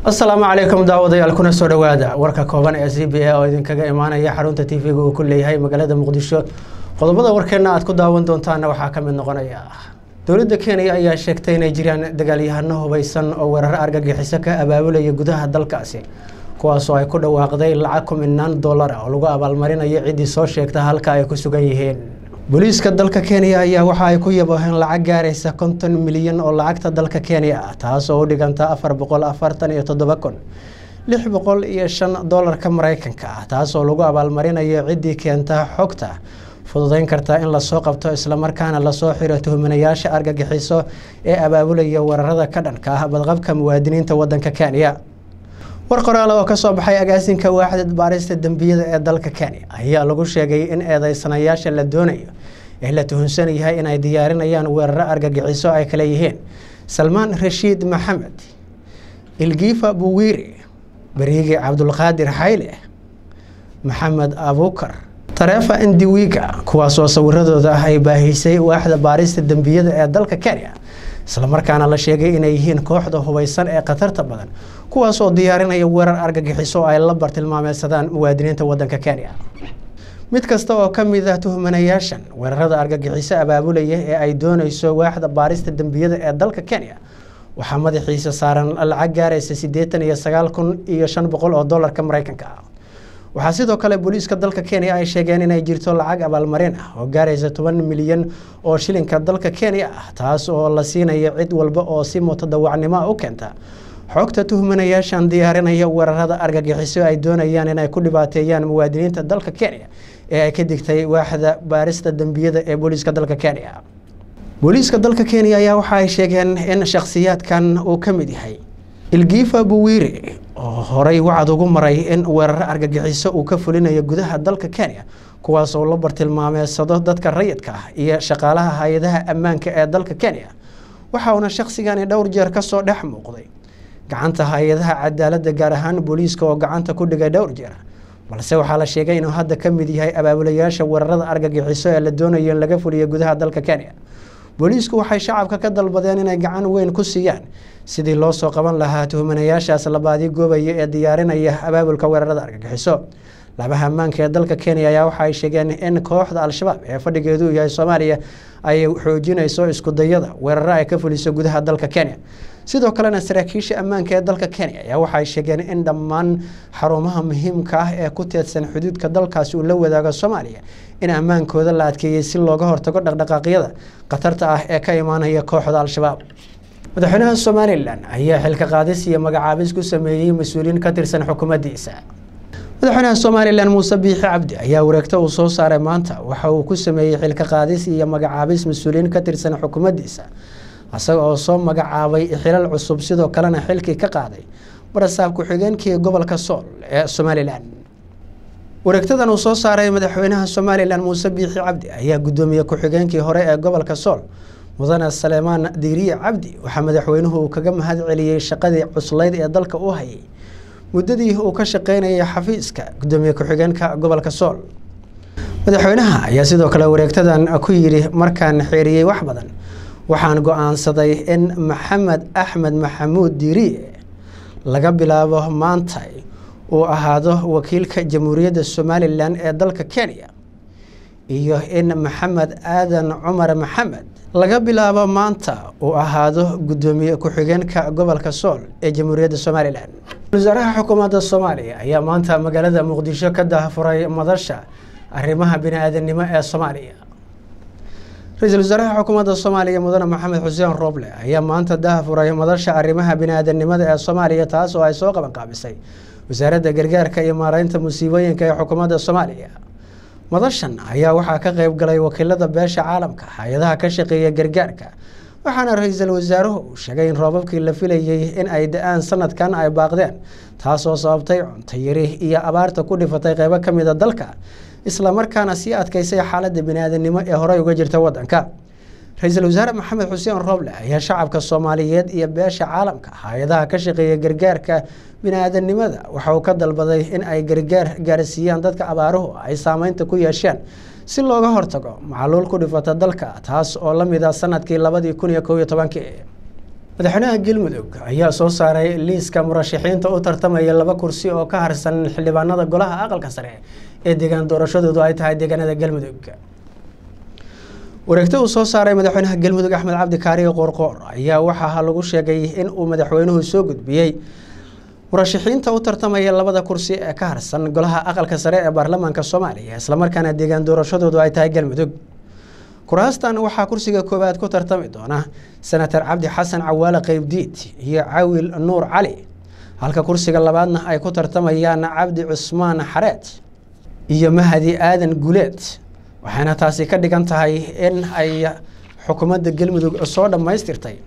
asalaamu calaykum daawadayaal kuna soo dhowaada warka kooban ee c b a oo idinkaga imaanaya xarunta t v-ga uu ku leeyahay magaalada muqdisho qodobada warkeena aad ku daawan doontaana waxaa ka mid noqonaya dowladda kenya ayaa sheegtay inay jiraan dagaalyahano hubeysan oo weeraro argagixiso ka abaabulaya gudaha dalkaasi kuwaasoo ay ku dhawaaqday lacag kuminaan dollar oo lagu abaalmarinayo ciddii soo sheegta halka ay ku sugan yihiin booliiska dalka kenya ayaa waxa ay ku yabooheen lacag gaaraysa konton milyan oo lacagta dalka kenya ah taas oo u dhiganta afar boqol afartan iyo toddoba kun lix boqol iyo shan dollarka mareykanka ah taasoo lagu abaalmarinayo ciddii keenta xogta fududeyn karta in lasoo qabto islamarkaana lasoo xiro tuhmanayaasha argagixiso ee abaabulaya weerarada ka dhanka ah badqabka muwaadiniinta wadanka kenya war qoraal oo kasoo baxay agaasinka waaxda baarista dembiyada ee dalka kenya ayaa lagu sheegay in eedeysanayaasha la doonayo ee la tuhunsan yahay inay diyaarinayaan weeraro argagixiso ay kale yihiin salmaan rashiid maxamed ilgiifa buwiiri bariigi cabdulqaadir xayle maxamed abukar tareefa indiwiga kuwaasoo sawiradooda ah ay baahisay waaxda baarista dembiyada ee dalka kenya islamarkaana la sheegay inay yihiin kooxda hubeysan ee khatarta badan kuwaasoo diyaarinaya weerar argagixiso oo ay la bartilmaameysadaan muwaadiniinta wadanka kenya mid kasta oo ka mid ah tuhmanayaashan weerarada argagixiso abaabulaya ee ay dooneyso waaxda baarista dembiyada ee dalka kenya waxaa madaxiisa saaran lacag gaaraysa siddeetan iyo sagaal kun iyo shan boqol oo dollarka mareykanka ah waxaa sidoo kale booliiska dalka kenya ay sheegeen inay jirto lacag abaalmarin ah oo gaaraysa toban milyan oo shilinka dalka kenya ah taas oo la siinayo cid walba oo si mutadawacnimo u keenta xogta tuhmanayaashan diyaarinaya weerarada argagixiso ay doonayaan inay ku dhibaateeyaan muwaadiniinta dalka kenya ee ay ka digtay waaxda baarista dembiyada ee booliiska dalka kenya booliiska dalka kenya ayaa waxa ay sheegeen in shakhsiyaadkan uu ka mid yahay ilgiifa buwiiri oo horey wacad ugu maray in weeraro argagixiso uu ka fulinayo gudaha dalka kenya kuwaas oo la bartilmaameysado dadka rayidka ah iyo shaqaalaha hay-adaha ammaanka ee dalka kenya waxa uuna shakhsigani dhowr jeer kasoo dhex muuqday gacanta hay-adaha cadaaladda gaar ahaan booliiska oo gacanta ku dhigay dhowr jeer balse waxaa la sheegay inuu hadda ka mid yahay abaabulayaasha weerarada argagixiso ee la doonayo in laga fuliyo gudaha dalka kenya booliisku waxay shacabka ka dalbadeen inay gacan weyn ku siiyaan sidii loo soo qaban lahaa tuhmanayaashaas labaadi goobaya ee diyaarinaya abaabulka weerarada argagixiso labaha ammaanka ee dalka kenya ayaa waxa ay sheegeen in kooxda al-shabaab ee fadhigeedu yahay soomaaliya ay xoojinayso iskudayada weeraro ay ka fuliso gudaha dalka kenya sidoo kalena saraakiisha ammaanka ee dalka kenya ayaa waxaay sheegeen in dhammaan xarumaha muhiimka ah ee ku teedsan xuduudka dalkaasi uu la wadaago soomaaliya in ammaankooda la adkeeyey si looga hortago dhaqdhaqaaqyada khatarta ah ee ka imaanaya kooxda al-shabaab madaxweynaha somalilan ayaa xilka qaadis iyo magacaabis ku sameeyey mas-uuliyiin ka tirsan xukuumaddiisa madaxweynaha somalilan muuse biixi cabdi ayaa wareegto uu soo saaray maanta waxa uu ku sameeyey xilka qaadis iyo magacaabis mas-uuliyiin ka tirsan xukuumaddiisa isaga oo soo magacaabay xilal cusub sidoo kalena xilkii ka qaaday barasaab ku-xigeenkii gobolka sool ee somalilan wareegtadan uu soo saaray madaxweynaha somalilan muuse biixi cabdi ayaa guddoomiye ku-xigeenkii hore ee gobolka sool mudane saleemaan diiriye cabdi waxaa madaxweynuhu uu kaga mahad celiyey shaqadii cuslayd ee dalka u hayay muddadii uu ka shaqeynayay xafiiska guddoomiye ku-xigeenka gobolka sool madaxweynaha ayaa sidoo kale wareegtadan ku yidhi markaan xeeriyey wax badan waxaan go-aansaday in maxamed axmed maxamuud diiriye laga bilaabo maanta uu ahaado wakiilka jamhuuriyadda somalilan ee dalka kenya iyo in maxamed aadan cumar maxamed laga bilaabo maanta uu ahaado guddoomiye ku-xigeenka gobolka sool ee jamhuuriyadda somalilan wasaaraha xukuumadda soomaaliya ayaa maanta magaalada muqdisho ka daahfuray madasha arrimaha bini-aadanimo ee soomaaliya ra-iisul wasaaraha xukuumadda soomaaliya mudane maxamed xuseen rooble ayaa maanta daahfuray madasha arrimaha bini-aadanimada ee soomaaliya taas oo ay soo qabanqaabisay wasaaradda gargaarka iyo maareynta musiibooyinka ee xukuumadda soomaaliya madashan ayaa waxaa ka qeyb galay wakiilada beesha caalamka hay-adaha ka shaqeeya gargaarka waxaana ra-iisul wasaaruhu uu sheegay in roobabkii la filayey in ay da-aan sanadkan ay baaqdeen taasoo sababtay cunto yari iyo abaarta ku dhifatay qeybo ka mid a dalka islamarkaana sii adkeysay xaaladda bini-aadanimo ee horey uga jirta wadanka ra-iisul wasaare maxamed xuseen rooble ayaa shacabka soomaaliyeed iyo beesha caalamka hay-adaha ka shaqeeya gargaarka bini-aadanimada waxa uu ka dalbaday in ay gargaar gaarsiiyaan dadka abaaruhu ay saameynta ku yeesheen si looga hortago macluul ku dhifata dalka taas oo la mid a sanadkii labadii kun iyo kow iyo tobankii madaxweynaha galmudug ayaa soo saaray liiska murashaxiinta u tartamaya laba kursi oo ka harsan xildhibaanada golaha aqalka sare ee deegaan doorashadoodu ay tahay deegaanada galmudug wareegto uu soo saaray madaxweynaha galmudug axmed cabdi kaariyo qoorqoor ayaa waxaa lagu sheegay in uu madaxweynuhu soo gudbiyey murashaxiinta u tartamaya labada kursi ee ka harsan golaha aqalka sare ee baarlamaanka soomaaliya islamarkaana deegaan doorashadoodu ay tahay galmudug kuraastan waxaa kursiga koowaad ku tartami doona senator cabdi xasan cawaale qeybdiid iyo cawil nuur cali halka kursiga labaadna ay ku tartamayaan cabdi cusmaan xareed iyo mahadi aadan guleed waxayna taasi ka dhigan tahay in ay xukuumadda galmudug soo dhammaystirtay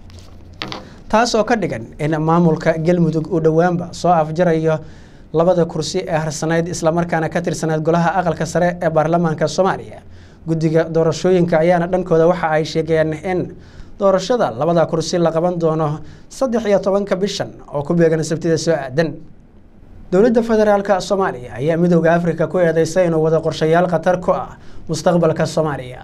taas oo ka dhigan in maamulka galmudug uu dhowaanba soo afjarayo labada kursi ee harsanayd islamarkaana ka tirsanayd golaha aqalka sare ee baarlamaanka soomaaliya guddiga doorashooyinka ayaana dhankooda waxa ay sheegeen in doorashada labada kursi la qaban doono saddex iyo tobanka bishan oo ku beegan sabtida soo aadan dowladda federaalk soomaaliya ayaa midooda africa ku eedeysay inuu wado qorshayaal khatar ku ah mustaqbalka soomaaliya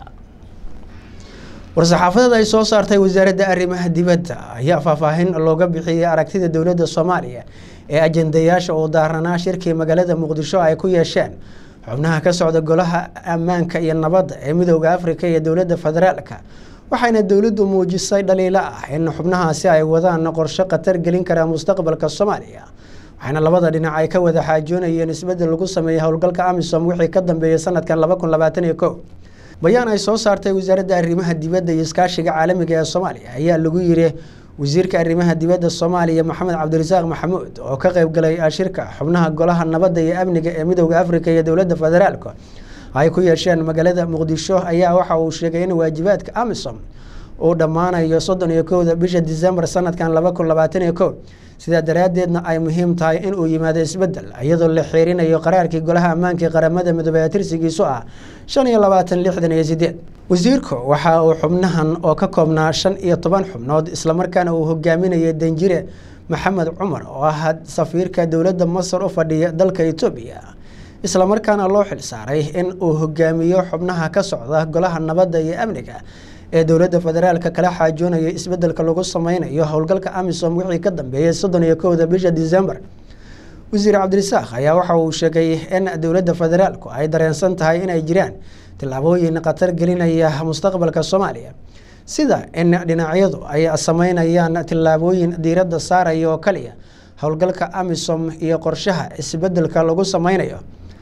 war-saxaafadeed ay soo saartay wasaaradda arrimaha dibadda ayaa faahfaahin looga bixiyey aragtida dowladda soomaaliya ee ajendayaasha uu daaranaa shirkii magaalada muqdisho ay ku yeesheen xubnaha ka socda golaha ammaanka iyo nabadda ee midooda africa iyo dowladda federaalka waxayna dowladdu muujisay dhaliilo ah in xubnahaasi ay wadaan qorshe khatar gelin karaa mustaqbalka soomaaliya waxaana labada dhinac ay ka wada xaajoonayeen isbeddel lagu sameeyey howlgalka amisom wixii ka dambeeyey sanadkan laba kun labaatan iyo kow bayaan ay soo saartay wasaaradda arrimaha dibadda iyo iskaashiga caalamiga ee soomaaliya ayaa lagu yiri wasiirka arrimaha dibadda soomaaliya maxamed cabdirasaaq maxamuud oo ka qayb galay shirka xubnaha golaha nabadda iyo amniga ee midooda africa iyo dowladda federaalka ay ku yeesheen magaalada muqdisho ayaa waxa uu sheegay in waajibaadka amisom uu dhammaanayo soddon iyo kowda bisha disembar sanadkan laba kun labaatan iyo kow sidaa daraaddeedna ay muhiim tahay in uu yimaado isbeddel iyadoo la xiirinayo qaraarkii golaha ammaanka qaramada midoobey ee tirsigiisu ah shan iyo labaatan lixdan iyo sideed wasiirku waxa uu xubnahan oo ka koobnaa shan iyo toban xubnood islamarkaana uu hogaaminayay danjire maxamed cumar oo ah safiirka dowladda masar u fadhiya dalka etoobiya islamarkaana loo xil saaray in uu hogaamiyo xubnaha ka socda golaha nabadda iyo amniga ee dowladda federaalka kala xaajoonaya isbedelka lagu sameynayo howlgalka amisom wixii ka dambeeyey soddon iyo kowda bisha disembar wasiir cabdirisaaq ayaa waxa uu sheegay in dowladda federaalku ay dareensan tahay inay jiraan tillaabooyin khatar gelinaya mustaqbalka soomaaliya sida in dhinacyadu ay sameynayaan tillaabooyin diiradda saaraya oo kaliya howlgalka amisom iyo qorshaha isbedelka lagu sameynayo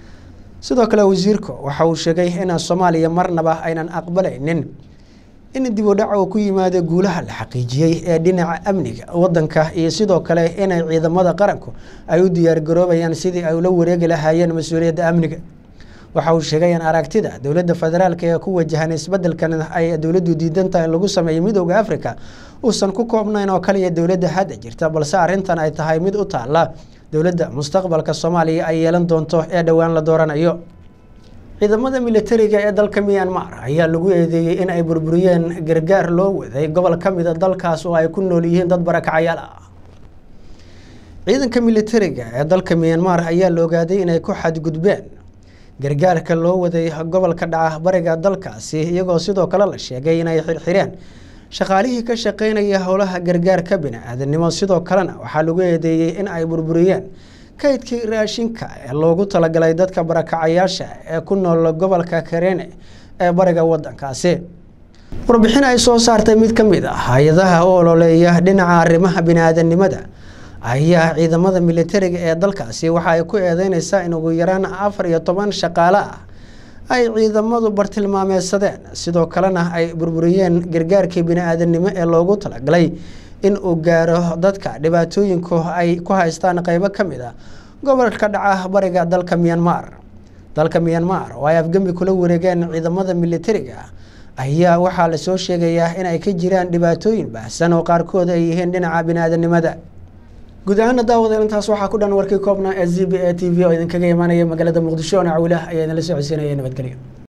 sidoo kale wasiirku waxa uu sheegay in soomaaliya marnaba aynan aqbalaynin in dib u dhac uu ku yimaado guulaha la xaqiijiyey ee dhinaca amniga wadanka iyo sidoo kale inay ciidamada qaranku ay u diyaargaroobayaan sidii ay ula wareegi lahaayeen mas-uuliyadda amniga waxa uu sheegay in aragtida dowladda federaalk ee ku wajahan isbedelkan ay dowladdu diidantaha in lagu sameeyo midooda africa uusan ku koobnayn oo kaliya dowladda hadda jirta balse arrintan ay tahay mid u taala dowladda mustaqbalka soomaaliya ay yeelan doonto ee dhowaan la dooranayo ciidamada militariga ee dalka myanmar ayaa lagu eedeeyey in ay burburiyeen gargaar loo waday gobol ka mida dalkaas oo ay ku nool yihiin dad barakacayaal ah ciidanka militariga ee dalka myanmar ayaa la ogaaday inay ku xadgudbeen gargaarka loo waday gobolka dhaca bariga dalkaasi iyagoo sidoo kale la sheegay inay xirxireen shaqaalihii ka shaqeynaya howlaha gargaarka bini-aadanimo sidoo kalena waxaa lagu eedeeyey in ay burburiyeen kaydkii raashinka ee loogu talagalay dadka barakacayaasha ee ku nool gobolka karene ee bariga wadankaasi warbixin ay soo saartay mid ka mid ah hay-adaha u ololeeya dhinaca arrimaha bini-aadanimada ayaa ciidamada militariga ee dalkaasi waxa ay ku eedeyneysaa in ugu yaraan afar iyo toban shaqaale ah ay ciidamadu bartilmaameedsadeen sidoo kalena ay burburiyeen gargaarkii bini-aadanimo ee loogu talagalay in uu gaaro dadka dhibaatooyinku ay ku haystaan qeybo ka mid a gobolka dhaca bariga dalka myanmar dalka myanmar oo ay afgembi kula wareegeen ciidamada militariga ayaa waxaa lasoo sheegayaa in ay ka jiraan dhibaatooyin baahsan oo qaarkood ay yihiin dhinaca bini-aadanimada guud ahaana daawadeel intaas waxaa ku dhan warkii koobnaa ee z b a t v oo idinkaga imaanaya magaalada muqdisho ona cawilah ayaa idinla soo codsiinaya nabadgelyo